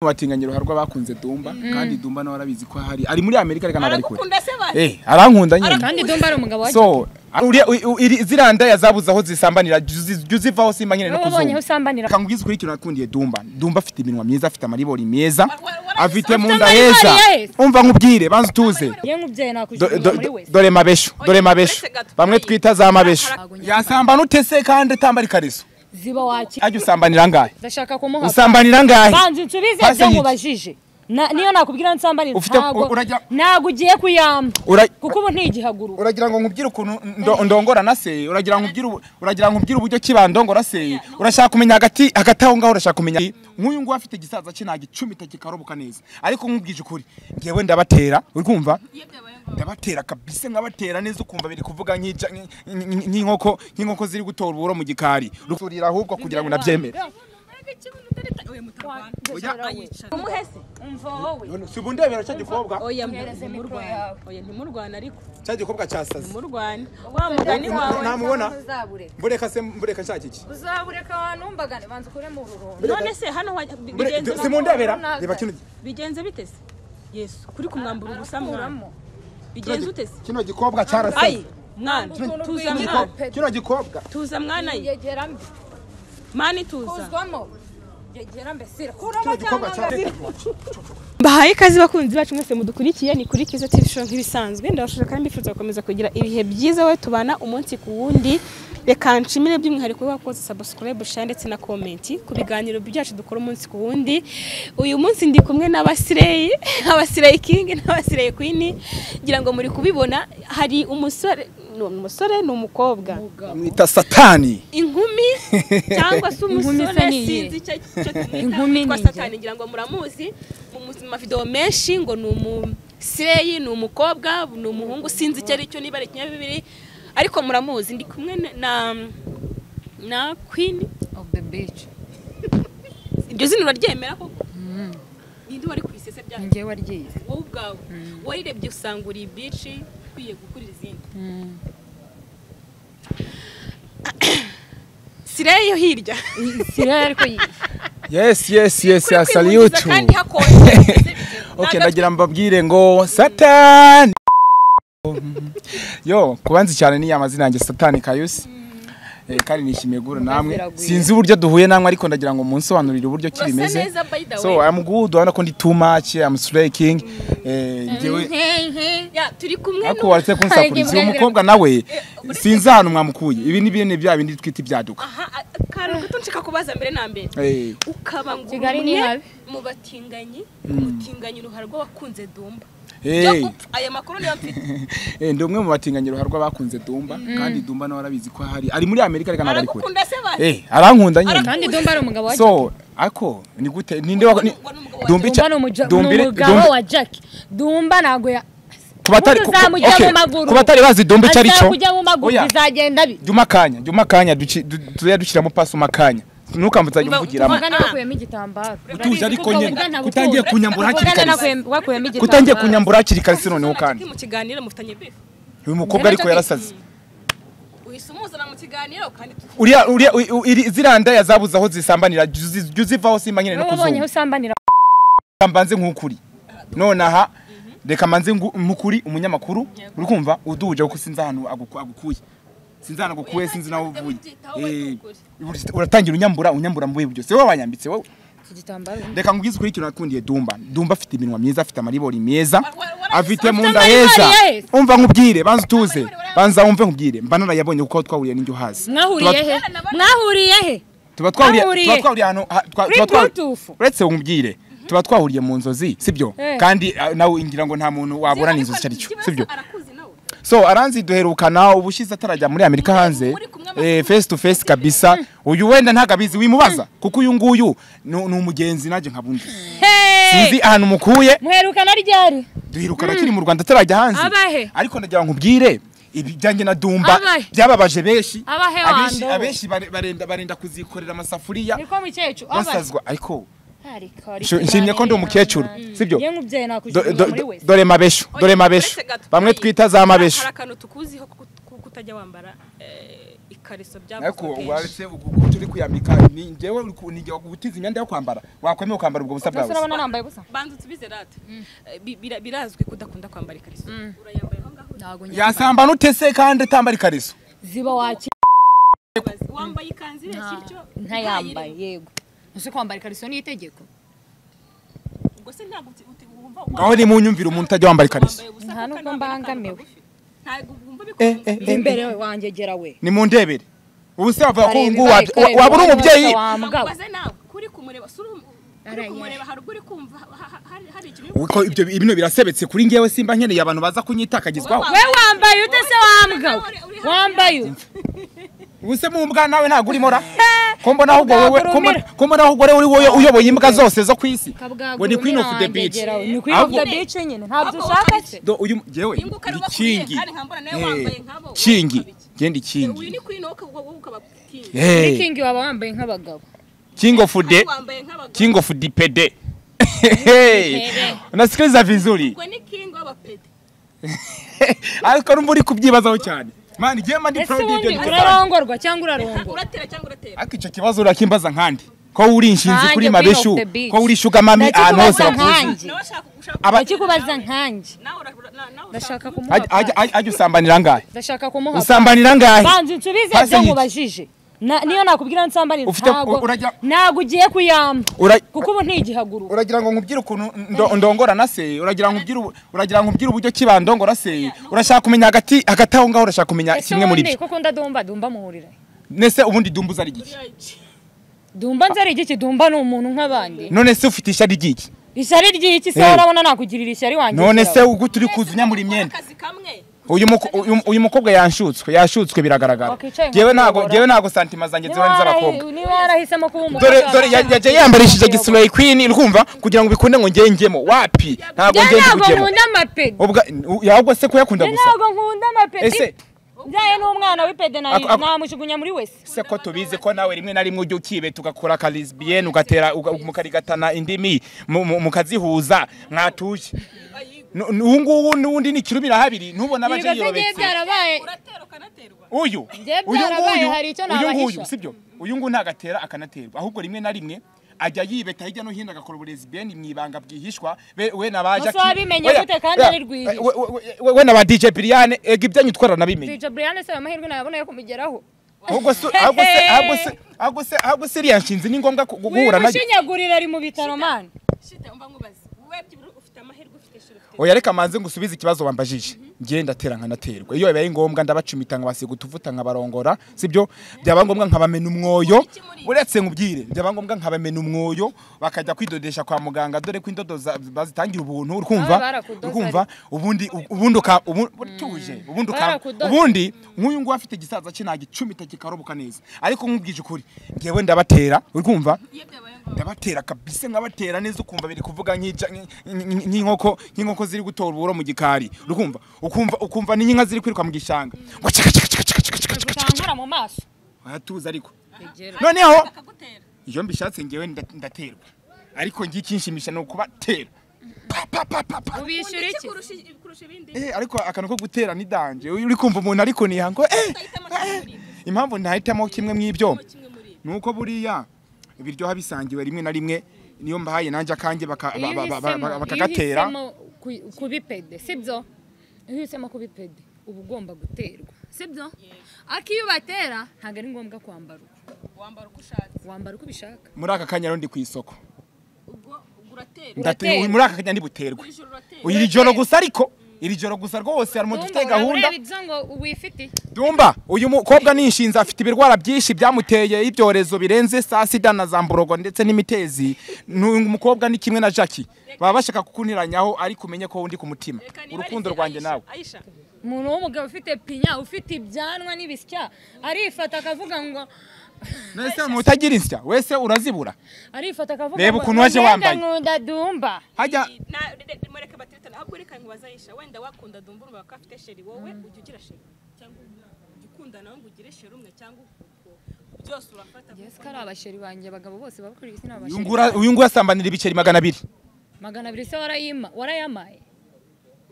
batinganya uruhare rw'abakunze Dumba kandi Dumba nawe arabizi ko hari ari muri Amerika reka ntabwo ari kure Aragukunda se bari? eh arankunda nyine kandi Dumba ari umugabo wa so uriya ziranda yazabuze aho zisambanira jya uzivaho simba nyine no wowe wabonye aho kuzungu usambanira reka nkubwize ukuri ikintu nakundiye Dumba Dumba afite iminwa myiza afite amaribori meza wa- afite afite mu nda amaribori heza yes. umva nkubwire banza utuze ye nk'ubyeyi Do- nakujugunya do- muri do- wese dore mabesho dore mabesho uretse gato. bamwe twita za mabesho yasambana ute se kandi atambara ikariso ziba waki ajya usambanira ngahe ndashaka kumuha usambanira ngahe banza insubize Hasi ibyo hiki. nkubajije Na- niyo nakumbwira nsambanira Ufite- ntago urajya- ntago ugiye kuyamba Ura- kuko ubu ntigihaguru uragira ngo nkubwire ukuntu ndo- ndongora na se uragira ngo nkubwire ubu- uragira ngo nkubwire uburyo kibandongora se urashaka kumenya hagati hagati aho ngaho urashaka kumenya nk'uyu nguyu afite igisaza cy'inanga icumi kikaroboka neza ariko nkubwije ukuri ngewe ndabatera uri kumva ndabatera kabisa nkabatera neza ukumva biri kuvuga nk'ija- nk- nk- nk'inkoko nk'inkoko ziri gutora uburo mu gikari rukurira ahubwo kugira ngo nabyemere Umuhe se? si ubu ndebera cya gikobwa Oya, ntimurwane. Oya, ntimurwane ariko cya gikobwa cyasaze ntimurwane wa mugani wawe ntamubona mbureka se mbureka cya kiki uzabureka wanumbagane banza ukuremo ururoro none se hano wa- bi- bigenze si mu ndebera Runaka. reba kino bigenze bite se yesu kuri kumwambura ubusa mwana bigenze ute se kino gikobwa cyarasaze ayi mwana tuza Kino- mwana kino gikobwa tuza mwana ye yegera mbi mani tuza uzwamo yegera mbese kuramo gikobwa cyarasaze Bahaye ikaze bakunzi bacu mwese mudukurikiye ni kuri Kiza TV show nk'ibisanzwe ndabashije kandi mbifuza gukomeza kugira ibihe byiza we tubana umunsi ku wundi reka nshimire by'umwihariko wakoze subscribe share ndetse na comment ku biganiro byacu dukora umunsi ku wundi uyu munsi ndi kumwe n'abasireyi abasireyi king n'abasireyi queen ngira ngo muri kubibona hari umusore ni umusore ni umukobwa mwita satani inkumi cyangwa se Inkumi umusore se ni iye. sinzi icyo icyo Inkumi tumwita ni kwa iye. satani ngira ngo muramuzi mu mu- mu mavideo menshi ngo ni umusireyi ni umukobwa ni umuhungu sinzi icyo ari cyo niba ari ikinyabibiri ariko muramuzi ndi kumwe na- na na queen of the beach iryo zina uraryemera koko ninde wari ku isese ryayo njye waryize wowe ubwawe warirebye usanga uri bici ukwiye gukora izindi sireyi yo hirya siriya ariko yize yes yes yes yes Kuri salute kwihungiza kandi hakonje okay Ntagatwe. ndagira mbabwire ngo satani yo kubanzi cyane ni amazina yanjye satani kayusi Eh, kandi nishimiye guhura namwe Ziraguye. sinzi uburyo duhuye namwe ariko ndagira ngo munsobanurire uburyo Urasa kibimeze neza, by the way. so i'm good urabona ko ndi too much i'm slay king eh njyewe Ya, turi kumwe ariko waretse kunsakuriza uyu mukobwa nawe sinzi ahantu mwamukuye ibi ni bene bya bindi twita ibyaduka akantu gato nshaka kubaza mbere na mbere Eh, ukaba ngo Kigali ni umwe habi. mu batinganyi umutinganyi uruhara rw'abakunze dumba byo eh. gupfa aya makuru niyo mfite Eh, ndi umwe mu batinganyi uruhare rw'abakunze Dumba kandi Dumba nawe arabizi ko hari ari muri Amerika reka ntabwo ari kure aragukunda se bari eh arankunda nyine kandi dumba ari umugabo wa Jack. so ako ni gute ninde wa ni- Wari umugabo wa Dumba dumba ica- ni umuja- Dumba ni iri- umugabo Dumba- wa Jack dumba ntabwo ya ku batari ku- Umuntu ku- uzamujya okay, mu maguru. ku batari bazi Dumba icyo ari cyo kujya mu maguru oya bizagenda bi jya umakanya jya umakanya duci- du- tuzajya dushyiramo pasi umakanya ntukambutsajya Umva- umvugiramo umva- Ugana nakuyemo igitambaro utuje ariko Kuko nyine ugana ntabwo utangiye ukunda. kunyambura hakiri Ugana kare nakuyemo- wakuyemo igitambaro kutangiye kunyambura hakiri kare se noneho kandi mu kiganiro mufitanye bifu uyu mukobwa ariko yarasaze uhise umuzana mu kiganiro kandi tu- uriya uriya u- u- iri- ziranda yazabuze aho zisambanira jya uzi- jya uzivaho simba nyine no wowe wabonye kuzungu aho usambanira Reka mbanze nk'ukuri nonaha reka mbanze ngu- nk'ukuri umunyamakuru uri kumva uduhuje kuko sinzi ahantu aguku- agukuye sinzi ahantu agukuye sinzi naho uvuye Byitaho, Eh, wikukure. uri- uratangira unyambura unyambura mu bihe byose wowe wanyambitse wowe iki gitambaro reka nkubwize ukuri ikintu nakundiye dumba dumba afite iminwa myiza afite amaribori meza afite mu nda amaribori heza yes. umva nkubwire banza utuze banza wumve nkubwire mba narayabonye kuko twahuriye n'injyo hazi mwahuriye he mwahuriye he tuba twahuriye Twahuriye. tuba twahuriye ahantu ha- twa- Kuri tuba twa- Bluetooth. uretse nkubwire tuba twahuriye mu nzozi sibyo Eh. kandi ah, nawe ngira ngo nta muntu waburana inzozi icyo ari cyo Kibazo sibyo arakuzi nawe so aranzi duherukana ubushize atarajya muri amerika hanze muri kumwe eh, face to face kabisa uyu wenda ntago abizi wimubaza kuko uyu nguyu ni ni umugenzi nanjye nkabundi sinzi ahantu mukuye muherukana ryari duherukana akiri mu rwanda atarajya hanze Abahe? ariko ndagira ngo nkubwire ibijyanye na dumba Abahe? byababaje benshi Abahe abenshi wando? abenshi bare- barenda barenda kuzikorera amasafuriya niko mukecuru basazwa ariko abaye Nsho- nshimye ko ndi umukecuru sibyo ye nk'ubyeyi Do- nakujugunya do- muri do- wese dore mabesho dore mabesho bamwe twita za mabesho hari akantu tukuziho kuko utajya wambara eh, ikariso ariko byavuzwe kenshi waretse ukuntu uri kwiyambika ni njyewe nijya gutiza imyenda yo kwambara wakwemewe kwambara ubwo busa Bose bwawe urabona nambaye ubusa banza utubize rata Eh, bi- bira- birazwi ko udakunda kwambara ikariso urayambaye aho ngaho ntabwo yasamba n'utese kandi atambara ikariso ziba waki ubaze. wambaye ikanzu ireshya ityo ntayambaye yego uzi kwambara ikariso ni itegeko ubwo se ntabwo uti- uti- wumva ngaho ni mu nyumvire umuntu utajya wambara ikariso wambaye ubusa Nta kuko nubwo ntabwo ari akantu mbangamiwe. kagufi. ntabwo wumva Eh, bikunze eh, iri imbere wanjye gera we ni mu ndebere ubu se bavuga ko Bareba ngo ibibari, wa- kureba waba uri ibibari umubyeyi bose wambwabo. ubaze nawe kuri kumureba si uri uri Araya. kumureba hari ubwo uri kumva ha- ha- hari hari ikintu uri Uko ibyo bino birasebetse kuri njyewe simba nkeneye abantu baza kunyitakagizwaho we wambaye ute se wambwa wambaye ute ubuse mu mbwa nawe ntabwo urimo ra ko mbona ahubwo wowe ko mbona- ko mbona ahubwo wowe uri wowe uyoboye imbwa zose zo ku isi we ni queen of the beach ni queen of the beach nyine ntabwo ushaka se do uyu njyewe Imbuga ari ndi ubakuye, kingi kandi nkambara nawe Eh, wambaye nkabo, kingi wowe ukaba genda uyu kingi ni kwino wowe ukaba kingi Eh, kingi waba wambaye nk'abagabo king of the wambaye nk'abagore king of the pede Hey, unasikiliza vizuri ubwo ni kingi w'abapede ariko numva uri kubyibazaho cyane mani jema ndi ese proud y'ibyo ubundi ndi gukora. urarongorwa cyangwa urarongorwa uratera cyangwa uratera ariko icyo kibazo urakimbaza nkandi ko uri inshinzi Nkanjye, kuri queen mabeshu of the beach. ko uri shuga mami ahantu hose ndakikubaza bakuzi nkanjye nawe ashaka ushaka Aba- ndakikubaza nkanjye nawe ura- na- nawe ushaka ndashaka Ajya- kumuha ajya- pasi ajya- ajya usambanira ngahe ndashaka kumuha pasi usambanira ngahe banza unsubize Pasi ibyo y'iki? nkubajije Na- niyo nakubwira nsambanira Ufite- ntabwo urajya- ntabwo ugiye kuyamba Ura- kuko ubu ntigihagurura uragira ngo nkubwire ukuntu ndo- ndongorana se uragira ngo nkubwire ubu- uragira ngo nkubwire uburyo kibandongora se urashaka kumenya hagati hagati aho ngaho urashaka kumenya ese kimwe muri ubundi byo kuko ndadumba dumba muhurira nese ubundi dumbuza ari igiki dumba nzi ari igiki dumba ni umuntu nk'abandi none se ufite ishyari ry'iki ishyari ry'iki se Eh. urabona nakugirira ishyari wanjye none se ikiraro. ugu turi kuzunya muri imyenda akazi kamwe uyu muko- uyu- uyu mukobwa yanshutswe yanshutswe biragaragara Wakwicaye jyewe ntago nkakuyobora. jyewe ntago santima zanjye niba zihora ari warahi- iz'abakobwa niba warahisemo kuba umukobwa dore dore ya- yajya yambarishije gisureyi kwini urumva kugira ngo bikunde ngo ngengemo wapi ntabwo njye ngenge ntabwo kugemo nkunda amapedi ubwa yahubwo se kuyakunda njye gusa ntabwo nkunda amapedi ese byaye n'umwana w'ipedi na- Ako- ako- namujugunya muri wese se ko tubizi ko nawe rimwe na rimwe ujya ukibeta ugakora karisbiyeni ugatera uga- mukarigatana indimi mu- mu- mukazihuza mwatuye Nu- nu- ubu ngubu n'undi ni ikirumira habiri ntubona abaje Yego se njye yirobetse byarabaye uratera ukanaterwa uyu Njye uyu byarabaye, nguyu hari icyo uyu nguyu nabahisha. sibyo uyu nguyu ntagatera akanaterwa ahubwo rimwe na rimwe ajya yibeta hirya no hino agakora uburezibiyeni mu ibanga bwihishwa be- we nabaje Gusa wabimenye gute kandi ari rwihishwa? we na ba dj biriyane ega ibyanyu twara nabimenye twica brian se ayo mahirwe nayabona yo kumugeraho ahubwo se ahubwo se ahubwo se ahubwo se ahubwo se iriya nshinzi ni ngombwa ku- guhura nayo wimushinyagurira ari mu bitaro mani shita umva nkubaze wowe byibura ufite amahirwe ufite shira ufite oya reka manze ngusubize ikibazo wambajije ngenda atera nkanaterwa iyo bibaye ngombwa ndabacumita nkabasiga utuvuta nkabarongora sibyo byaba ngombwa nkabamena umwoyo uretse nkubwire byaba ngombwa nkabamena umwoyo bakajya kwidodesha kwa muganga dore ko indodo za- bazitangira ubuntu Baba urumva barakudoza urumva ubundi ubundi uka- ubu- utuje ubundi uka- Barakudoza. ubundi nk'uyu nguyu afite igisaza cye nagicumita kikaroboka neza ariko nkubwije ukuri ngewe ndabatera urumva iyo byabaye ngombwa ndabatera kabisa nkabatera neza ukumva biri kuvuga nk'ica- nk- nk- nk'inkoko nk'inkoko ziri gutora uburo mu gikari ukumva ukumva ukumva n'inka ziri kwiruka mu gishanga ngo cika cika cika cika cika cika cika gutankura mu maso aratuza ariko Egera. noneho akagutera iyo mbishatse ngewe nda- ndaterwa ariko ngiye kinshimisha ni ukubatera pa pa pa pa pa ubishyura iki iki kurusha kurusha ibindi Eh, ariko akantu ko gutera ni danje uri kumva umuntu ariko nihango eh utahitamo eh, kimwe muri ibyo impamvu ntahitamo kimwe mw'ibyo kimwe muri ibyo nuko buriya ibiryoha bisangiwe rimwe na rimwe niyo mbahaye nanjye akanjye baka- ba- ba- ba- ba- ba- bakagatera kubipede sibyo iyo uhisemo kubipede uba ugomba guterwa sibyo ariko iyo ubatera ntabwo ari ngombwa kwambara uko wambara uko ushatse wambara uko ubishaka muri aka kanya rero ndi ku isoko ubwo ubwo uraterwa Ndati- Uraterwa. muri aka kanya ndi buterwe buri joro uraterwa iri joro gusa ariko iri joro gusa rwose harimo dufite Ndumva gahunda urareba ibyo ngo wifitiye dumba uyu mukobwa ni inshinzi afite ibirwara byinshi byamuteye ibyorezo birenze saa sida na za mburogo ndetse n'imitezi n'uyu mukobwa ni kimwe na jackie baba bashaka kukuntiranyaho ariko umenye ko undi ku mutima Reka nibarize, urukundo rwanjye Aisha, nawe Aisha umuntu w'umugabo ufite pinya ufite ibyanwa n'ibisya arifata akavuga ngo mbese mutagira insya wese urazibura arifata akavuga Reba ngo ukuntu waje "Mbega wambaye." nkunda dumba hajya na mureke batirikana ahubwo reka nkubaze Aisha wenda wakunda dumba urumva ko afite sheri wowe ujya ugira sheri cyangwa ujya ukundana ngo ugire sheri umwe cyangwa uko- byose urafata yesu ko ari abasheri banjye abagabo bose babakuriye isi ni uyu abasheri ngura- uyu nguyu asambanira ibiceri magana abiri magana abiri se warayima warayamaye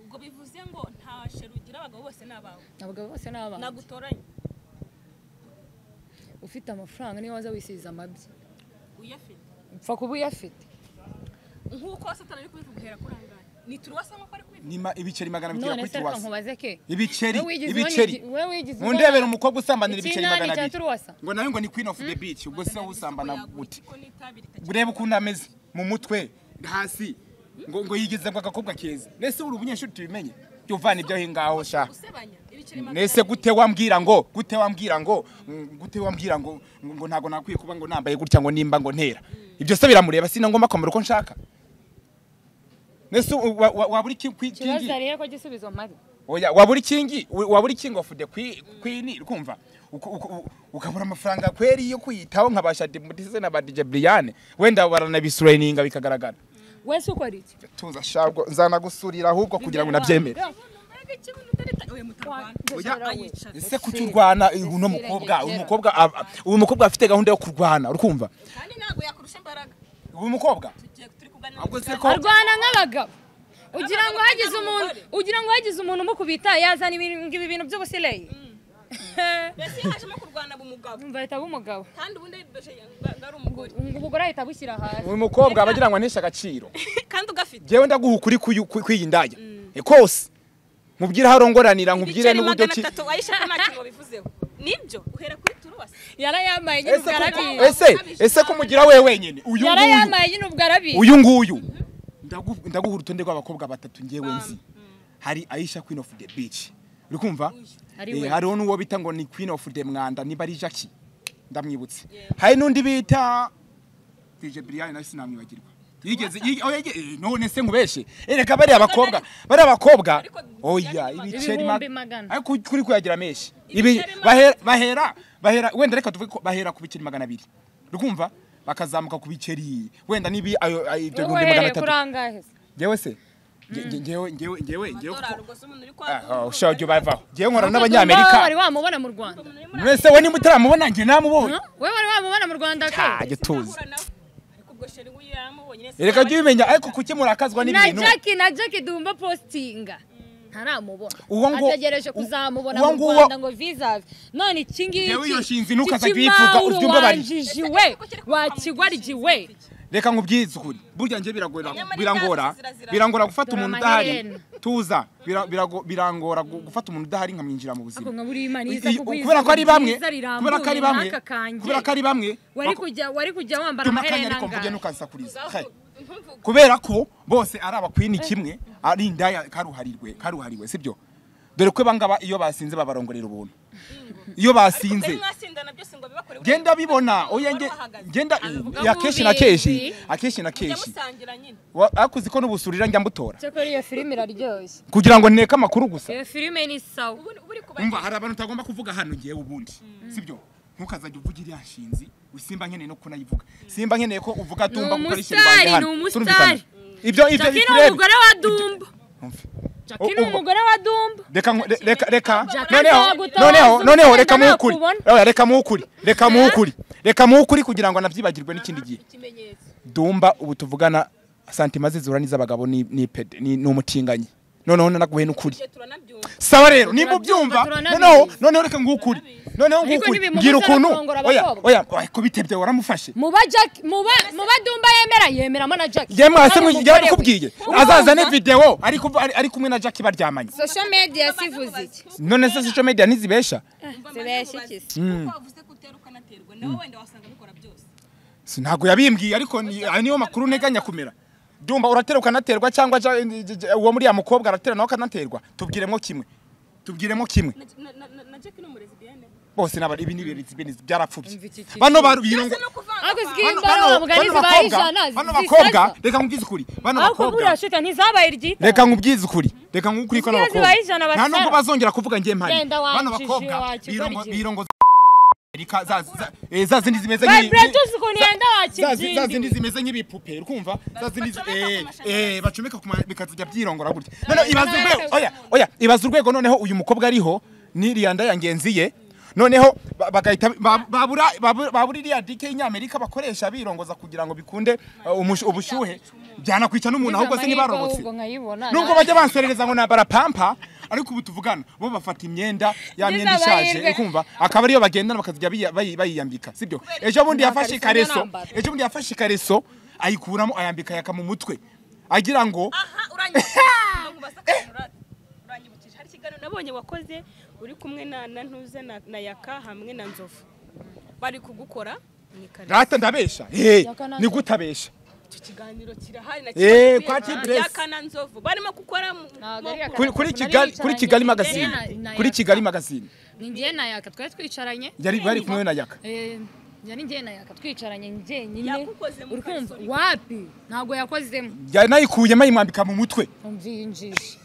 ubwo bivuze ngo nta sheri ugira abagabo bose ni abawe abagabo bose ni abantu nagutoranye ufite amafaranga niyo waza wisiza amabyi uyafite upfa kuba uyafite nk'uko satani ari kubivuga uhera kuri aha ngaha ni turuwasa nk'uko ari kubivuga Nima ibiceri magana bitera none kuri se reka tuwasa. nkubaze ke Ibiceri, Wowe wigize ibiceri. ubona- wowe wigize ubona- Mundebera umukobwa usambanira ibiceri ikinani magana cya abiri. turuwasa Ngo nawe ngo ni queen of the beach, ubwo se wowe usambana Yagura gute? kuko n'itabi ritakiri Urebe ukuntu ameze mu mutwe, hasi. Ngo ngo yigeze ngo agakobwa keza. Nese uri umunyeshuri tubimenye. Jya uvana ibyo aho ngaho sha. usebanya ibiceri magana Nese abiri. gute wambwira ngo gute wambwira ngo mm, gute wambwira ngo ngo ngo ntago nakwiye kuba ngo nambaye gutya ngo nimba ngo ntera. Ibyo se biramureba sina ngomba kwambara uko nshaka. Nese wa- wa- wabura iki kwi- ikibazo kingi? rero ko gisubizo mari Oya, wabura ikingi wabura ikingi wafude kwi- kwini kumva ukabura amafaranga kweri yo kwiyitaho nkabasha demutise na badije Brian wenda baranabisurayininga bikagaragara wese ukora iki tuza shabwo nzanagusurira ahubwo kugira ngo nabyemere Umuntu mbega iki umuntu utarita- oya mutarwana ayicara ese kuki urwana uno mukobwa uyu mukobwa aba- uyu mukobwa afite gahunda yo kurwana urumva kandi ntabwo yakurusha imbaraga uyu mukobwa tugiye turi kuganira ahubwo se ko arwana nk'abagabo ugira ngo hagize umuntu ugira ngo hagize umuntu umukubita yazana ibintu- ibi bintu by'ubusileyi mbese iyo hajemo kurwana aba umugabo umva ahita aba umugabo kandi ubundi doje ngo ari umugore ubu ubwo ahita abushyira hasi uyu mukobwa aba agira ngo aneshe agaciro kandi ugafite jewe ndaguha ukuri kuyu- ku- kwiyi ndaya Eh, kose nkubwire aho arongoranira nkubwire ibiceri n'uburyo magana ki atatu wayishaka nta kintu wabivuzeho nibyo uhera kuri turuwasi yarayambaye nyine ese ubwo aragiye ko, ese ese ko mugira we wenyine uyu nguyu yarayambaye nyine ubwo arabiye uyu nguyu Ndagu- ndaguha urutonde rw'abakobwa batatu njyewe nzi hari Aisha Queen of the Beach uri kumva Ari Eh, we. hariho n'uwo bita ngo ni Queen of the Mwanda niba ari Jackie ndamwibutse hari n'undi bita DJ Brian nawe sinamwibagirwa yigeze yige- oh, yige- eh, none se nkubeshe ereka bariya bakobwa bariya bakobwa Ariko oya ibihumbi ibiceri ma- magana. ariko kuri kuyagira menshi Ibiceri Ibi- magana. bahera bahera bahera wenda reka tuvuge ko bahera ku biceri magana abiri urumva bakazamuka ku biceri wenda nibi ayo ayo- ibyo bihumbi wowe magana uhereye kuri atatu angahe se ngewe se Nge- nge- ngewe ngewe ngewe ngewe dorari ubwo se umuntu uri aho kwanga shojo bavaho ngewe nkora Wowe wari n'abanyamerika wamubona mu rwanda mwese we niba utaramubona njye namubonye Huh? wowe wari wamubona mu rwanda ke ajye tuzi ariko ubwo sheri we yaramubonye neza reka jya ubimenya ariko kuki murakazwa na n'ibintu jackie na jackie dumba postinga ntaramubona Uwo ngo- ategereje kuzamubona uwo mu nguwo- rwanda ngo visabe none iki Yewe ngiki iyo nshinzi ntukaza kuyivuga, Kimauro ubyumva bari. wanjijiwe wakigwarigiwe reka nkubwize ukuri burya njye biragora Nyamara birangora ibyatsi zirazira. birangora gufata Dore umuntu amaherena. udahari tuza Bira- birago- birangora gu- gufata umuntu udahari nkamwinjira mu buzima Ariko nka buriya Imana iza Iyi- kuguha kubera ko ari ijambo bamwe ryiza rirambuye kubera ko ari bamwe n'aka kanjye. kubera ko ari bamwe wari bako- kujya wari kujya wambara Tuma akanya amaherena ariko mvuge ngahe ntukazakuriza kubera ko bose ari abakwini kimwe ari indaya karuharirwe karuhariwe sibyo dore ko bangaba iyo basinze babarongorera ubuntu iyo basinze mwasindana byose ngo bibakore genda bibona oya nge- genda ya keshi na keshi akeshi na keshi musangira nyine Wa- akoze ko n'ubusurira njya mbutora cyakora iyo filime iraryoshye kugira ngo nteke amakuru gusa iyo filime ni sawa ubu ubu uri kubagira umva hari abantu utagomba kuvuga hano ngewe ubundi sibyo ntukazajya uvuga iriya nshinzi simba nkeneye no kunayivuga simba nkeneye ko uvuga tumba gukora ishyirwa umusitari, ryanjye hano ni umusitari. turumvikana ibyo ibyo jackie ni bikureba umugore wa dumba jackie ni Umva. umugore wa dumba reka nku- re- reka reka Jack noneho azagutabaza noneho noneho umugenda reka muhukuri nakubona. Oya, reka muhukuri reka muhukuri reka muhukuri kugira ngo nabyibagirwe n'ikindi gihe ikimenyetso dumba ubu tuvugana santima zizura n'iz'abagabo ni ni pede ni ni umutinganyi noneho nanaguhe n'ukuri ibyo turanabyumva sawa rero niba Turabyumva, ubyumva turabizi. noneho noneho reka ngukuri noneho Ariko ngukuri ntibimubuza mbwira no ukuntu kurongora oya abakobwa. oya oya ko bitebye waramufashe muba Jack muba muba Dumba yemera yemeramo na Jack yemwe hasi mwe njyewe nakubwiye azazane Urumva? videwo ari kuva- ari- ari kumwe na Jackie baryamanye social media sivuze iki none se social media ntizibesha zibeshye iki se kuko wavuze ko utera ukanaterwa nawe wenda wasanga bikora byose Si ntabwo yabimbwiye ariko ni- ayo niyo makuru nteganya kumera dumba uratera ukanaterwa cyangwa ja- j- j- uwo muri ya mukobwa aratera nawe akanaterwa tubwiremo kimwe tubwiremo kimwe Na- na- na na Jack ni umurezi Diane bose n'aba- ibi ni ibintu by'ibintu byarapfubye Umva iki kintu. bano barubyirongo Ese ni ukuvanga Ariko abantu. bano Imbaraga bano- bavuga bano ntizibaye bakobwa ijana, bano zisaza. bakobwa reka nkubwize ukuri bano ariko buriya bakobwa shita ntizabaye iryita reka nkubwize ukuri reka nkubwize ko Ziba zibaye ijana abakobwa nta basara. nubwo bazongera kuvuga njye mpari Genda bano wanjije, bakobwa wakigora birongo igihe. birongo za Amerika, za- za- eh, za zindi zimeze nk'ibi- vibratus ukuntu yenda za zi- za zindi wakibyindi zimeze nk'ibipupe urumva za zindi zi- bacomeka eh, ku mashanyarazi. eh, bacomeka ku ma- bikazajya byirongora gutya noneho ibaza nawe urwego se- oya oya ibaza urwego noneho uyu mukobwa ariho n'iriya nda ya ngenzi ye noneho ba- bagahita ba- babura babura- babura iriya dike y'inyamerika bakoresha birongoza kugira ngo bikunde uh, umush- ubushyuhe byanakwica n'umuntu ahubwo se ntibarobotse nkayibona nubwo bajya banserereza ngo nambara pampa ariko ubu tuvugana bo bafata imyenda ya Ngize myenda ishaje amahirwe. ukumva akaba ariyo bagendana bakazijya biya- bayi- bayiyambika sibyo ejo bundi yafashe Nakariso njya ikareso nambara. ejo bundi yafashe ikareso ayikuramo ayambika yaka mu mutwe agira ngo aha uranyibukije ngo basakanura uranyibukije hari ikiganiro nabonye wakoze uri kumwe na na ntuze na na yaka hamwe na nzovu bari kugukora mu ikariso rata ndabesha Eh, Yaka na- ni gutabesha icyo kiganiro kirahari na Eh, kiri kwa kubera Tibress. yaka na nzovu barimo gukora mu- Ntabwo ari mu- yaka. kuri kuri Nari kigali kuri yicaranye kigali na- magazine na- na kuri Yaka. kigali magazine ni njye na yaka twari twicaranye yari bari kumwe na yaka Eh, njye ni njye na yaka twicaranye njyenyine Yagukoze mu urikumva kariso. wapi ntabwo yakozemo yari nayikuyemo ayimwambika mu mutwe mbyinjije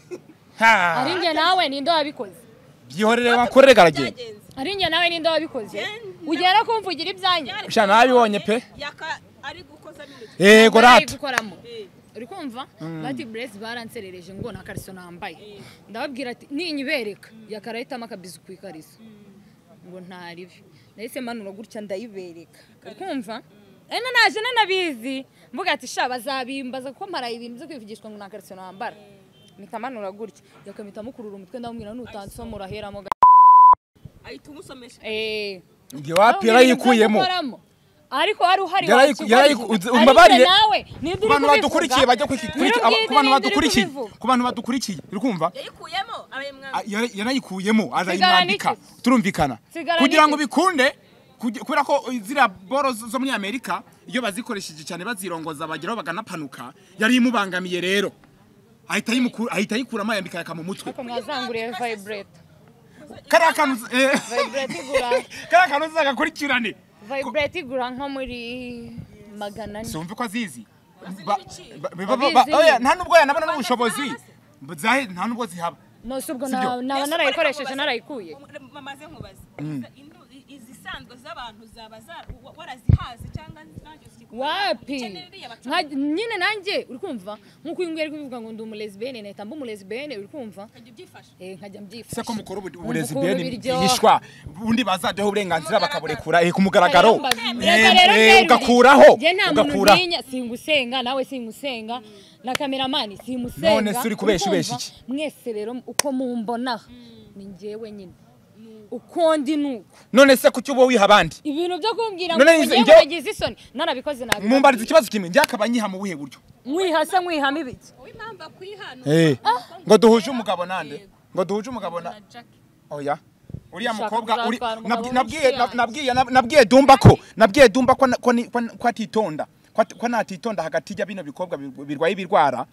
Ha! ari njye nawe ninde wabikoze byihorere wakorere garagenda byagenze ari njye nawe ninde wabikoze Njye- ugera kumvugira ibyanjye Sha, nabibonye pe. yaka ari gukoza n'intoki yego rata gukoramo Eh. uri kumva bati buresi baranserereje ngo nta kariso nambaye ndababwira ati ninyibereka yakarahitamo akabizi ku ikariso ngo ntaribe nahise manura gutya ndayibereka uri kumva ena naje nanabizi mvuga ati sha bazabimbaza kuko mparaye ibintu byo kwivugishwa ngo nta kariso nambara mpita manura gutya yakamita mukurura umutwe ndamubwira nutansoma uraheramo ga- ahita umusomesha eh ngiye wapi yarayikuyemo ariko wari uhari Yarayiku- wakigwa yarayiku- ariko umbabarire. nawe ku bantu badukurikiye bajya kuyikurikira ku bantu badukurikiye ku bantu badukurikiye uri kumva yayikuyemo abanyamwanga Ah, yara- yarayikuyemo Sigara arayimwambika n'iki? turumvikana Sigara kugira ngo n'iki? bikunde kugi- kubera ko ziriya boro zo zo muri amerika iyo bazikoresheje cyane bazirongoza bageraho baganapanuka yari imubangamiye rero ahita ayimuku- ahita ayikuramo ayambika yaka mu mutwe mwazanguriye vibrate kariya kantu uzi- eh, vibrate igura kariya kantu uzagakurikirane vibrate igura nko muri magana ane sumve ko azizi Ba- ba- ba- Abizi. ba- oya, nta nubwo yanabona n'ubushobozi zahe nta nubwo zihaba no si ubwo Sibyo. na- naba narayikoresheje narayikuye bamaze nkubaza Indu- izisanzwe z'abantu zaba za- wa- warazihaze cyangwa nanjye uzikora wapi Generally, abaca- Nka- nyine nanjye uri kumva nk'uko uyu nguyu ari kubivuga ngo ndi umulesibene nahita mba umulesibene uri kumva Ukajya ubyifasha Eh, nkajya se mbyifasha ko mukora ubu- Wumva uburezi ukuntu bwene biryoha. yishwa ubundi bazadeho uburenganzira bakaburekura eh, ku mugaragaro Reka rero Eh, eh, nterure. ugakuraho Njye nta muntu ugakura ntinya, singusenga nawe singusenga na kameramani singusenga None se uri kubesha, ubesha iki? Urumva? mwese rero uko mumbona ni njyewe nyine uko ndi nuko none se kuki uba wiha abandi ibintu byo kumbwira ngo None ngo izo- njyewe ibyo- bagize isoni narabikoze nabi mumbariza ikibazo kimwe njye akaba nyiha mu buhe buryo mwihase mwihame ibiki wowe impamvu akwihana ngo duhuje umugabo nande ngo duhuje umugabo na oya uriya Ushaka mukobwa uri- kuzatwara umugabo nabwi- nabwiye w'inshuti nab- yanjye. nabwiye nab- nabwiye dumba ko nabwiye dumba ko na- ko ni- ko ni- ko atitonda ko at- ko natitonda hagati ya bino bikobwa bir- birwaye ibirwara wese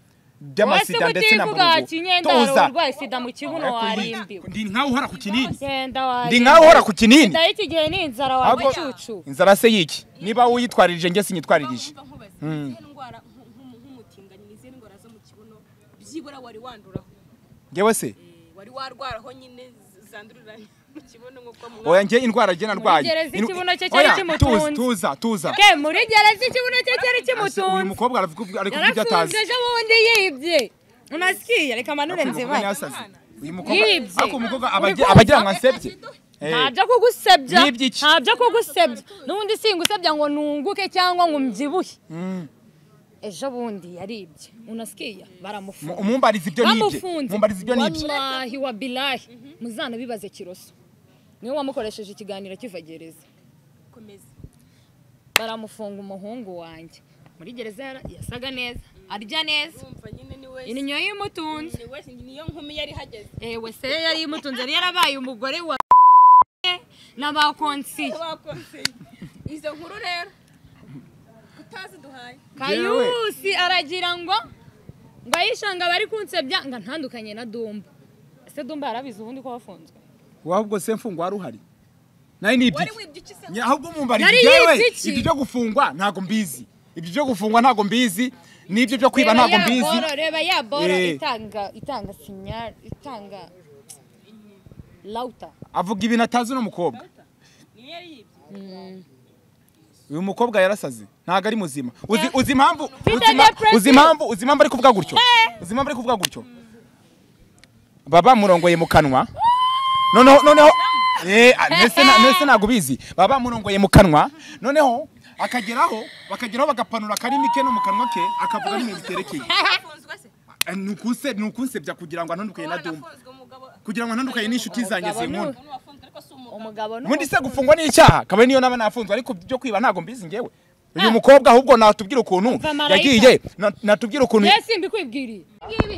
by'amasida ndetse na utivuga mburugu ati nyendaro tuza urwaye sida mu kibuno warimbiwe ndi nkaho uhora ku kinini genda warimbiwe ndi nkaho uhora ku kinini sida y'iki gihe ni inzara wawe Ahubwo- cucu inzara se yiki niba uyitwaririje njye sinyitwaririje Urumva nkubaza izihe ndwara nk- nk- nk'umutinganyi ni izihe ndwara zo mu kibuno byibura wari wanduraho ngewe se Eh, wari warwaraho nyine z- zandurira mu kibuno nk'uko oya mwa njye indwara njye narwaye gereza Inu- ikibuno cye cyari Oya, kimutunze. tuza, tuza tuza ke muri gereza ikibuno cye cyari Ese uyu kimutunze mukobwa aravuga ubu- ari kuvuga ibyo atazi yarafunze ejo bundi yibye unasikiye reka manure Aravuga ubu nzibanye nyasazi. uyu mukobwa Yibye. ariko umukobwa aba Uri agira- kumva? aba agira ngo ansebye Eh, nta byo kugusebya Yibye iki? nta byo kugusebya n'ubundi singusebya ngo nunguke cyangwa ngo mbyibuhe ejo bundi yaribye unasikiye mu- baramufunga umumbariza ibyo nibye bamufunze umumbariza ibyo nibye wallahi wa bilahi muzana bibaze kiroso niwe wamukoresheje ikiganiro kiva gereza komeza baramufunga umuhungu wanjye muri gereza yara- yasaga neza arya neza urumva nyine ni we indyo y'imutunze ni we niyo nkumi yari ihageze ewe se yari imutunze yari yarabaye umugore wa n'abakonsiye bakonseye izo nkuru rero utaziduhaye kayusi aragira ngo ngo ayishanga bari kunsebya ngo ntandukanye na dumba ese dumba yarabizi ubundi ko wafunzwe wowe ubwo se mfungwa wari uhari nawe nibye wari wibye iki se Nya- ahubwo umumbariza Yari ibyawe yibye iki? ibyo byo gufungwa ntago mbizi ibyo byo gufungwa ntago mbizi n'ibyo byo kwiba ntago ya mbizi boro, reba ya boro Eh. itanga itanga sinyari itanga lauta avuga ibintu atazi uno mukobwa niyo yari yibye uyu mukobwa yarasaze ntago ari muzima uzi, uzi impamvu Mfite uzi ima- depression. uzi impamvu uzi impamvu ari kuvuga gutyo uzi impamvu ari kuvuga gutyo baba murongoye mu kanwa noneho noneho eh ah, mbese na- mbese ntago ubizi baba murongoye mu kanwa noneho akageraho bakageraho bagapanura akarimi ke no mu kanwa ke akavuga n'ibintu biterekeye wafunzwe se Eh, ni ukuse- ni ukunsebya kugira ngo antandukuye na dumba wanafunzwe umugabo kugira ngo ntandukanye n'inshuti zanjye zinkunda umugabo ni ubundi se gufungwa ni icyaha kabari niyo naba nafunzwe ariko byo kwiba ntabwo mbizi ngewe uyu mukobwa ahubwo natubwira ukuntu Mva marayika. yagiye na- natubwira ukuntu mbese mbikwibwiriye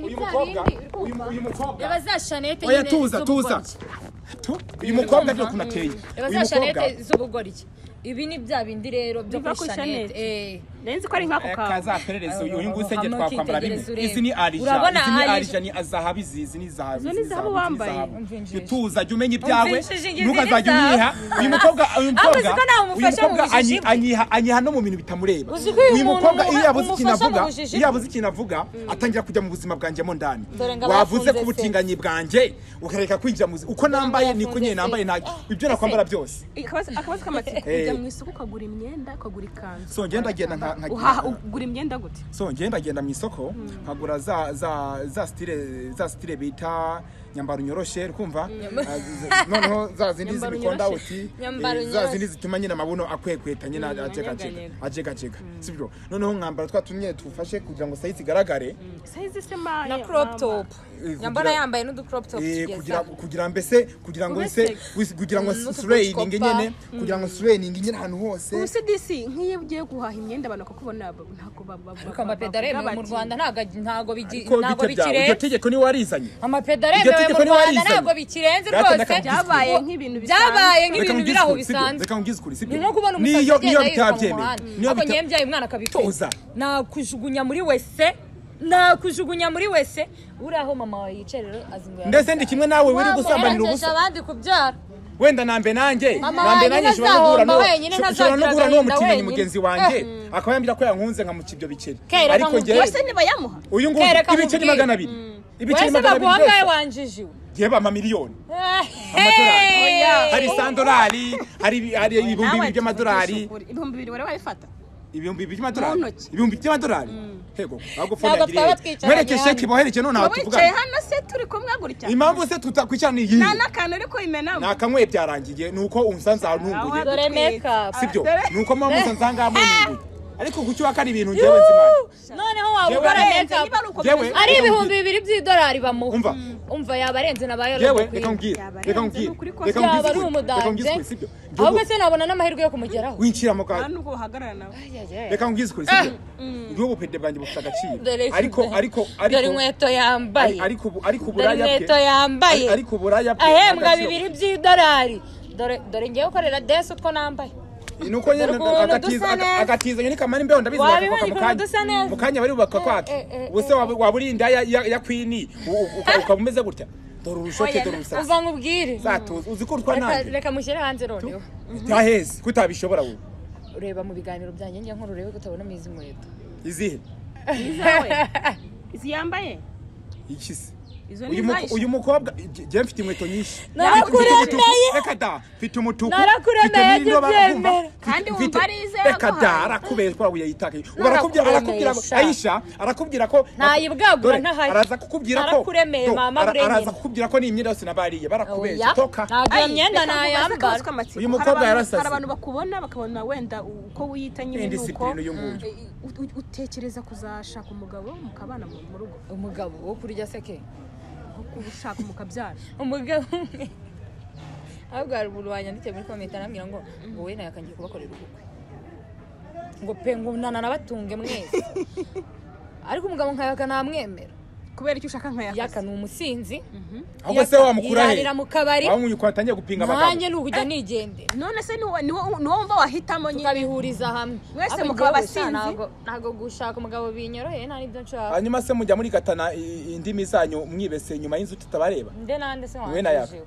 uyu mukobwa uyu mu- uyu mukobwa reba za shanete oya nyine tuza tuza z'ubugoryi. Tu- uyu mukobwa byo Mm. kunateye reba uyu za mukobwa shanete z'ubugoryi ibi ni bya bindi rero byo Biva kuri kuri shanete Shanete. eh. nzi ko ari nk'ako kawe kazaperereza uyu nguyu usenge Hama twakwambara rimwe ukitegereza urebe. izi ni arija Urabona izi ni arija. arija ni azahabu izi izi ni zahabu Izo ni zahabu wambaye. Umvinjirije. tuza jya umenya ibyawe Umvinjirije izi ni ntukazajya zahabu. unyiha uyu mukobwa uyu mukobwa ko ntawe uyu umufasha mu mukobwa bujiji anyi- bwe. anyiha anyiha no mu bintu bitamureba Uzi ko uyu uyu muntu mukobwa iyo umuha- yabuze ikintu umufasha mu avuga bujiji iyo bwe. yabuze ikintu avuga atangira kujya mu buzima bwanjye mo ndani Dore ngo aba wavuze yafunze ku se. butinganyi bwanjye ukareka kwinjira mu buzima uko nambaye niko nyine nambaye nta ibyo nakwambara byose Akabazo- akabazo k'amatsiko Eh. ujya mu isoko ukagura imyenda ukagura ikanzu so ngenda ngenda nka nka- uhaha ugura imyenda gute so ngenda ngenda mu isoko nkagura za za za style za style bita nyambaro nyoroshe ukumva Ah, z- z- noneho za zindi Nyambaro z'imikonda nyoroshe. uti Nyambaro eh, za nyoroshe. zindi zituma nyine amabuno akwekweta nyine anyeganyega. ajegajega ajegajega sibyo noneho nkambara twa tumwe tufashe kugira ngo sayizi igaragare sayizi se maye na crop top kugira- nyambara yambaye n'udu crop top Eh, kugira tugeza kugira mbese kugira ngo Ube se sexy. wis- kugira ngo Mm, n'utu surayininge butikopa. nyine kugira ngo surayininge nyine ahantu hose ubu disi nk'iyo ugiye guhaha imyenda abantu bakakubona ba- ntabwo ariko amapeda aremewe mu rwanda ntago agi- ntago bigi- Ko ntago bite byawe? iryo bikirenze tegeko niwe warizanye amapeda Iryo aremewe tegeko mu niwe rwanda warizanye. ntabwo bikirenze Reka rwose ndaka- Byabaye nk'ibintu byabaye bisanzwe. Reka nk'ibintu nkubwire biri aho ukuri, sibyo? bisanzwe Reka nkubwire ukuri, sibyo? ni nko kubona umusazi Niyo- niyo agenda yiruka mu bitabyemeye. muhanda Niyo ntabwo bita- nyembyaye umwana Toza. akabitoza nakujugunya muri wese nakujugunya muri wese uri aho mama wawe yicaye rero azinguye ndetse ndi kimwe nawe wiri gusambanira ubusa ubusa abandi kubyara wenda nambe nanjye Mama nambe wanjye nanjye nshobora no guhura ntazahomba n'uwo- wenyine, sho- nshobora no ntazagira guhura n'uwo agahinda mutinganyi wenyine. mugenzi wanjye akaba yambwira ko yankunze nkamuca ibyo biceri Kereka ariko nkubwire. njyewe bose ntibayamuha uyu nguyu Kereka ibiceri nkubwire. magana abiri ibiceri wese magana abiri baguha ngawe byose wanjijiwe yeba amamiliyoni Hey! Amadolari. hari sandolari hari ibi- hari ibihumbi bibiri by'amadolari ibihumbi bibiri wari wabifata ibihumbi bibiri Mu by'amadolari ntoki. ibihumbi by'amadolari hego ntabwo fone Ntabwo yagiriye twaba twicaranye mwereke hano. sheki bohereje none aho wicaye tuvugana hano se turi kumwe gutya impamvu se tutakwicana ni iyi nta n'akantu uri kubimenamo nakamwe byarangiye ni uko umusanzu ahantunguye dore make up sibyo dore- ni uko mpamvu musanze aha ngaha mununguye ariko ku cyubaka ari ibintu ngewe nzimana noneho waba ukora Yewe. make up Yewe. ari ibihumbi bibiri by'idolari bamuha Umva. umva yaba arenze na ba yewe yororo reka nkubwire Yabarenze reka ni ukuri nkubwire kose. reka yaba nkubwire ari ukuri, reka umudanje nkubwire ukuri, sibyo Ngewe ahubwo se nabona n'amahirwe yo kumugeraho winjira mu kantu nta n'ubwo uhagarara nawe reka nkubwire ukuri sibyo n'ubu pede bwanjye bufite agaciro Dore ifu- ariko ariko dore ariko inkweto yambaye ari- ariko ubu- ariko dore uburaya inkweto yambaye ari- ariko uburaya bwe ahembwa agaciro. bibiri by'idolari dore dore ngewe ukorera desi utwo nambaye ni uko nyine Dore ukuntu dusa agatiza aga- neza. agatiza nyine kamara imbeho ndabizi Wabibonye bakakubaka mu ukuntu kanya. dusa neza. mu kanya bari bubaka kwake eh, eh, ubuse waba waba uri inda ya- ya ya kwini u- u- uka- ukaba umeze gutya dore urushoke dore urusasa uva nkubwire zatuza uzi ko urutwa Reka- nanjye reka mushyire hanze noneho byaheze kutabishobora wowe ureba mu biganiro byanjye ngira nkuru urebe ko utabonamo izi nkweto izihe izawe izi yambaye iki se izo ni uyu muko- izayishe uyu mukobwa jya mfite inkweto nyinshi Narakuremeye. Mfite igituku, reka da mfite umutuku Narakuremeye, mfite n'indoba, jya wumva? ubyemera. Mfite- Kandi wumva mfite- arizeye reka aguhaye. da arakubeshwa ubu yayitakaye ubu arakubwira Narakuremeye, arakubwira ngo sha. ayisha arakubwira ko Ntayibwagura, Dore, ntahari. araza kukubwira ko Narakuremeye, Do, mama, ara- urenyine. araza kukubwira ko n'imyenda yose nabariye barakubeshya Oya, toka ntabwo iyo myenda nayambara Uyu mukobwa yarasaze. hari abantu bakubona bakabona wenda uko wiyita nyine Ni nuko disipurine uyu nguyu. utekereza kuzashaka umugabo mukabana mu mu rugo umugabo wo kurya seke nko kuba ushaka mukabyara umugabo umwe ahubwo hari umuntu wanyandikiye muri komenti arambwira ngo ngo we nawe akangiye kubakorera ubukwe ngo pe ngo nanabatunge mwese ariko umugabo nka yaka ntamwemera kubera icyo ushaka nkaya yaka ni umusinzi ahubwo se wamukura he yirarira mu kabari wamwuye ukuntu atangiye gupinga abagabo nanjye ni ukujya nigendera none se niwo niwo niwo wumva wahitamo nyine tukabihuriza hamwe Mwese Ariko mukaba njyewe gusa abasinzi? ntago- ntago gushaka umugabo binyoroheye nta n'ibyo nshaka hanyuma se mujya muri gatana i- indimi zanyu mwibese nyuma y'inzu tutabareba nde nande se Wowe na yaka. wanjye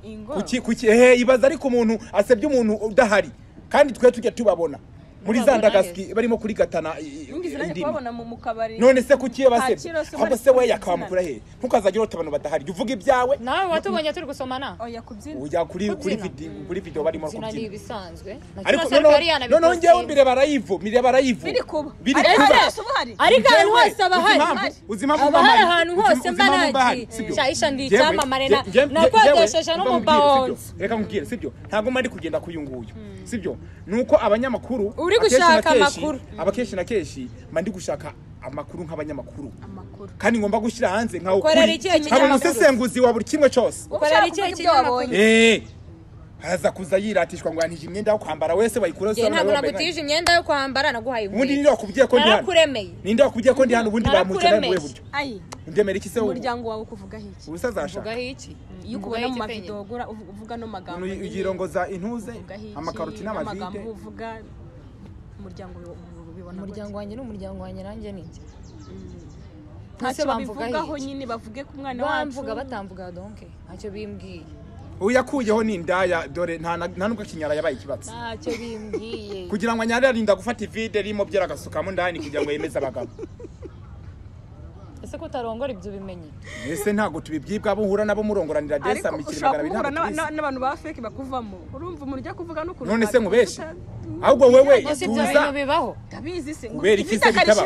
ingo kuki kuki ehe ibaza ariko umuntu asebye umuntu udahari kandi twe tujya tubabona muri za Tubabona ndagaski barimo kurigatana i- i- nigeze nanjye indimi kubabona mu mu kabari none se kuki iyo basebye Kacyiru se ahubwo bari se we kubyina. yakabamukura he ntukazajya urota abantu badahari jya uvuga ibyawe nawe watubonye turi gusomana oya kubyina ujya kuri kuri Kubyina. vidi- kuri video barimo zina ni kubyina ibisanzwe Na ariko kino noneho Sarkozy yanabikoze. noneho njyewe mbere barayivu mbere barayivu biri kuba biri Ariko kuba hariya hose hari ariko ahantu Njyewe, hose aba uzi hari impamvu- uzi impamvu aba mba hari mpari? ahantu Uzi- hose uzi mba impamvu mba nagi mpari? Sibyo. shahisha ndi Njyewe- icyamamare na- njye- njye- nakodesheje njyewe- no mu mba nkubwire, bahonzi sibyo? reka nkubwire sibyo ntabwo mari kugenda k'uyu nguyu sibyo ni uko abanyamakuru Uri akenshi na gushaka kenshi- amakuru. aba kenshi na kenshi mba ndi gushaka amakuru nk'abanyamakuru amakuru kandi ngomba gushyira hanze nkaho Ukorera kuri ikihe nkaba kinyamakuru? umusesenguzi wa buri kimwe cyose ukorera ikihe kinyamakuru eh araza kuza yiratishwa ngo yantije imyenda yo kwambara wese bayikuraho njye ntabwo isabune nagutije imyenda yo kwambara naguhaye ubundi inkweto ninde wakubwiye ko ndi hano narakuremeye ninde wakubwiye ko ndi hano ubundi bamuca Narakuremeye. nawe buryo ayi ndemera iki se wowe umuryango wawe ukuvuga iki ubusa azashaka vugaho iki iyo ukubona mu mavido wagura uvu- uvuga no magambo umuntu nyine, yirongoza intuze uvugaho iki, amakaroti n'amagambo n'amavide uvuga umuryango wi- wi- bibona umuryango wanjye ni umuryango wanjye nanjye ni njye gute? ntacyo ntacyo babivugaho bamvugaho nyine bavuge ku mwana wacu bamvuga batamvuga donke ntacyo bimbwiye uyakuyeho ni indaya dore nta na- nta nubwo kinyara yabaye ikibatsi ntacyo bimbwiye kugira ngo anyare arinda gufata ivide ririmo byera agasukamo indani kugira ngo yemeze abagabo ese ko utarongora ibyo ubimenye ese ntabwo tubibyibwa abo uhura nabo murongoranira desa ariko mikiri ushobora magana guhura abiri ntabwo na- na- tubizi n'abantu ba feke bakuvamo urumva umuntu ujya kuvugana n'ukuntu none se wabivuga nkubeshye uta- ahubwo wewe ese ibyo tuza bintu bibaho ndabizi se ngo kubera iki se bitaba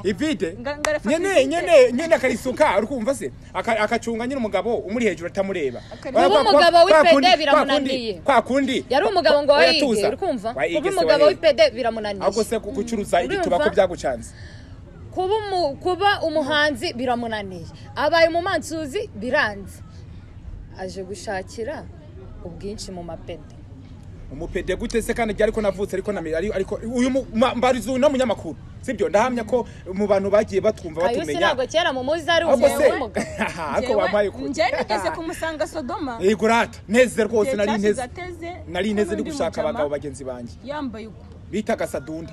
ivide Nga- ngarafata nyene ivide. nyene nyene akarisuka urikumva se Aka- agacunga nyine umugabo umuri hejuru atamureba Akareba. Ubu Kwa- kwa- umugabo kwa w'ipede kundi- biramunaniye. kwa kundi yari umugabo ngo Oya, wayige tuza. urikumva Wayige kuba se umugabo wayige. w'ipede biramunaniye ahubwo se ku- gucuruza Urumva? igituba ko byagucanze kuba umu- kuba umuhanzi biramunaniye abaye umumansuzi biranze aje gushakira ubwinshi mu mapede umupede gute se kandi ariko navutse ariko namenye ari- ariko uyu mu- ma- mbariza uyu n'umunyamakuru sibyo ndahamya ko mu bantu bagiye batwumva ayo se batumenya ntabwo kera mu muzi ari ahubwo se umugabo w'umugabo ariko bampaye kure njye nigeze kumusanga sodoma yego rata neze rwose Igihe nari cyashize nteze ateze nari nteze ndi n'undi gushaka mujama abagabo bagenzi banjye yambaye uko bitaga sadunda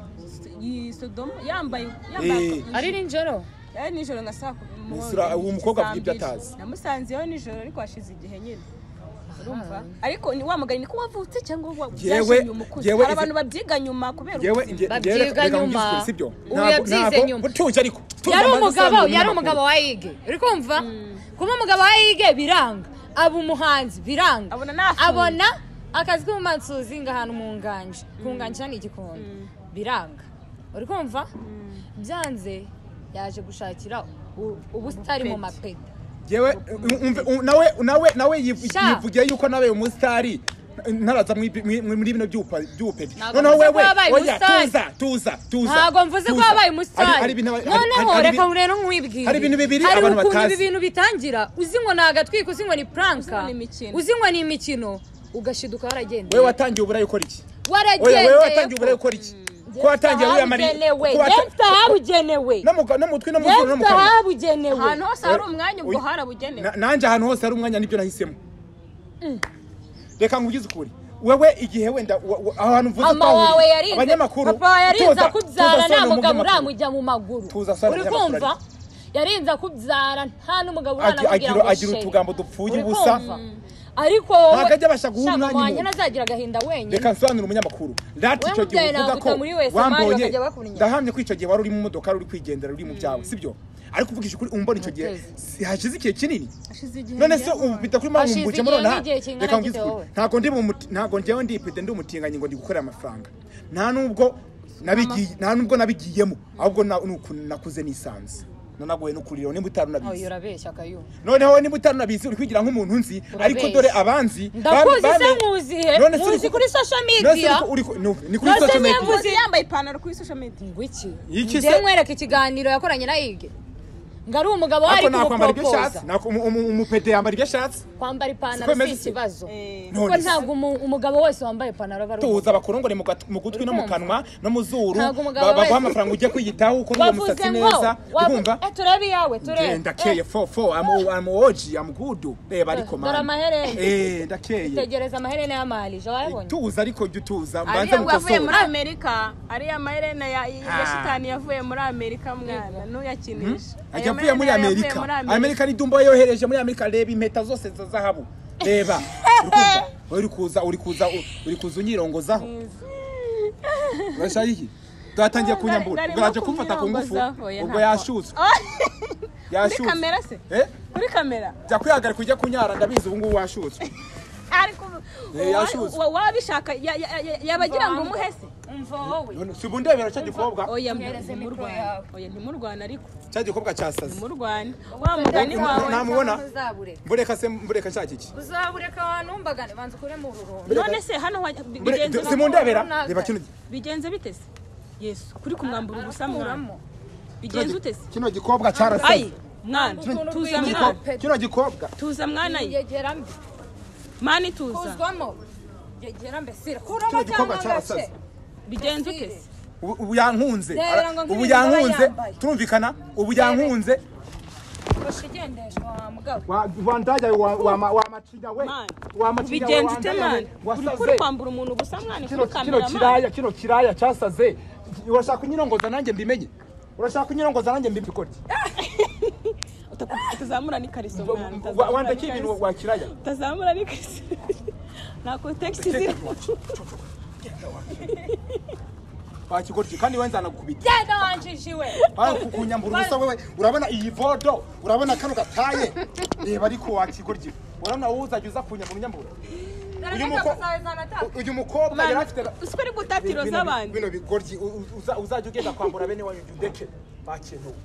iyi sodoma yambaye uko yambaye Eh. uko ari nijoro yari nijoro nka saa kumi mu- Isura- uwo mukobwa avuga ibyo saa mbiri. atazi. namusanzeyo nijoro ariko hashize igihe nyine urumva ariko ni wa mugani niko wavutse cyangwa wa- Yewe- byaje nyuma ukuze yewe hari izi- abantu babyiga nyuma kubera yewe ukuze. nge Babyiga nyuma. sibyo Ubu yabyize nyuma. tuje ariko Tuza yari amaze umugabo asanzwe yari umunyamakuru. umugabo wa yige uri kumva kuba umugabo wa yige biranga aba umuhanzi biranga Abona nafunga. abona akazi k'ubumansuzi ngo ahantu mu nganje kunganjira ni igikondo biranga uri kumva byanze yaje gushakira u- ubusitari mu mapeta yewe umve- um- nawe nawe nawe yiv- Sha. yivugiye yuko nawe umusitari ntaraza mw'ibi- mwi- mwi- muri bino by'upa- by'upedi Ntabwo noneho mvuze ko wewe yabaye oya umusitari. tuza tuza tuza ntabwo mvuze ko tuza. wabaye Hari- hari umusitari ibintu aba- hari- noneho hari- hari reka ibintu- rero nkwibwire hari ibintu bibiri hari abantu ukuntu batazi. ibi bintu bitangira uzi ngo ni agatwiko uzi ngo ni pranka ngo ni imikino. uzi ngo ni imikino ugashiduka waragenda wewe watangiye uburayi ukora iki oya waragendeye wewe watangiye uburayi ukora iki ko watangiye wiyamariye ko wata- nefite ahabugenewe no mu- no mu mutwe no mu zuru no mu nefite kanwa ahabugenewe ahantu hose hari umwanya ubwo harabugenewe Na- nanjye ahantu hose hari umwanya nibyo nahisemo reka ngugize ukuri wewe igihe wenda wa- wa- ahantu mvuze mama ko ahuriye, wawe yarinze abanyamakuru papa wawe yarinze tuza- akubyara tuza nta sore mu mugabo binyamakuru. uramujya mu maguru Tuza sore uri abanyamakuru kumva ariko. yarinze akubyara nta n'umugabo Agi- uranamubwira agira ngo agira sheri. utugambo dupfuye Uri ubusa kumva? ariko wowe Ntabwo ajya abasha guhura shaka umwanya umuhanyi imwe. ntazagira agahinda wenyine reka nsobanure umunyamakuru lati Wewe icyo gihe mubyeyi uvuga nawe ko uvuga muri wese, Mari wambonye bakajya bakura inyuma. ndahamye ko icyo gihe wari uri mu modoka uri kwigendera uri mu byawe sibyo ariko uvugisha ukuri umbona icyo gihe Mutezi. si- hashize igihe kinini hashize igihe none se ubu bita kuri mama Hashize mumbuke igihe muri ona n'igihe kingana reka ngugize gite ukuri wowe? ntabwo ndi mu muti- ntabwo njyewe ndi ipete ndi umutinganyi ngo ndi gukorera amafaranga nta nubwo nabigiye nta nubwo nabigiyemo ahubwo na- ni ukuntu nakuze nisanze nanagoye no kurira nimba utari unabizi urabeshya kayo noneho nimba utari unabizi uri kwigira nk'umuntu nzi ariko Urabeshya. dore abanzi ndakuzi bame- se bame- nkuzihe None se muzi uri- kuri social none se media uri- uri- ni- ni kuri None se social media. niyavuze- uzi yambaye ipantaro kuri social media ngwiki Iki se? njye nkwereka ikiganiro yakoranye na yige ngo ari umugabo wari ariko nakwambara ibyo ashatse kumupropoza Nako- umu- umu- umupete yambara ibyo ashatse kwambara Siko ipantaro si bimeze se? ikibazo Eh. kuko None se. ntabwo umu- umugabo wese wambaye ipantaro aba ari tuza umugabo bakurongore mu gat- mu gutwi no mu Urumva? kanwa no mu zuru Ntabwo umugabo ba- baguha wese- amafaranga ujya kwiyitaho ukora uwo wavuze musatsi ngo neza urumva wavu- eh, turebe iyawe turebe Nge ndakeye fo fo amu amu oji amu gudu reba ariko Dore amaherena. eh ndakeye tegereza amaherena y'amarije wayabonye tuza ariko jya utuza mbanze ariya ngo yavuye muri mukosore amerika ariya maherena ya ya shitani yavuye muri amerika mwana yavuye ntuyakinisha Aya muri maherena yavuye amerika muri Amerika. amerika ni dumba yohereje muri amerika reba impeta zose za zahabu reba Urikumva? uri kuza uri kuza uri kuza unyirongozaho urashaka iki twatangiye kunyambura Ndarimo ubwo yaje kumfata ku ngufu kumwirongozaho, oya, ubwo ntabwo. yashutswe muri yashutswe kamera se eh muri kamera jya kwihagarika ujya kunyara ndabizi ubu ngubu washutswe ariko Eh, yashutswe. uwa- wabishaka ya- ya- ya- yabagira ngo umuhe se umva wowe None si ubu ndebera cya gikobwa oya Ngereze mikoro ntimurwane yawe. oya ntimurwane ariko cya gikobwa cyasaze ntimurwane wa mugani wawe ntamubona uzabureka mbureka se mbureka nshaka iki uzabureka wanumbagane banza ukuremo ururongo none se hano wa- Mbure- bigenze si bite- mundebera naze. reba kino gi- bigenze bite se yesu kuri kumwambura ubusa mwana bigenze utese kino gikobwa cyarasabye ayi mwana Utuntu tuza twinshi. mwana pe- kino gikobwa tuza mwana ye yegeramo mwana ituza kuzwamo yegera mbese kuramo Kino gikorwa cyangwa agace cyarasaze. bigenze utese ubu ubu yankunze Reba Ara- ngo ubu nk'ibintu aba yankunze yambaye. turumvikana ubu yankunze koshi igendeshwa wa mugabo wandajya wamacinya we mwana wamacinya we bigenze ute wandaye mwana we uri wasaze kwambura umuntu gusa kino mwana kuri kino kamera mwana kiraya kino kiraya cyasaze urashaka kunyirongoza nanjye mbimenye urashaka kunyirongoza nanjye mbimenye ikora iki? Uta- utazamura Wa- n'ikariso mwana wa- utazamura wandaki n'ikariso. ibintu wa kiraya utazamura n'ikariso nta kontekisi zirimo wakikora iki? kandi we nzanagukubita genda wanjishiwe Aho kukunyambura ubusa wewe urabona iyi vodo urabona kano gataye reba ariko wakigoryi urabona wowe uzajya uza kunyambura unyambura uyu muko- uyu mukobwa yari afite uzi ko ari gutatiro bino- z'abandi bino bigoryi u- u- uza- uzajya ugenda kwambura bene wanyu udeke bakentuwe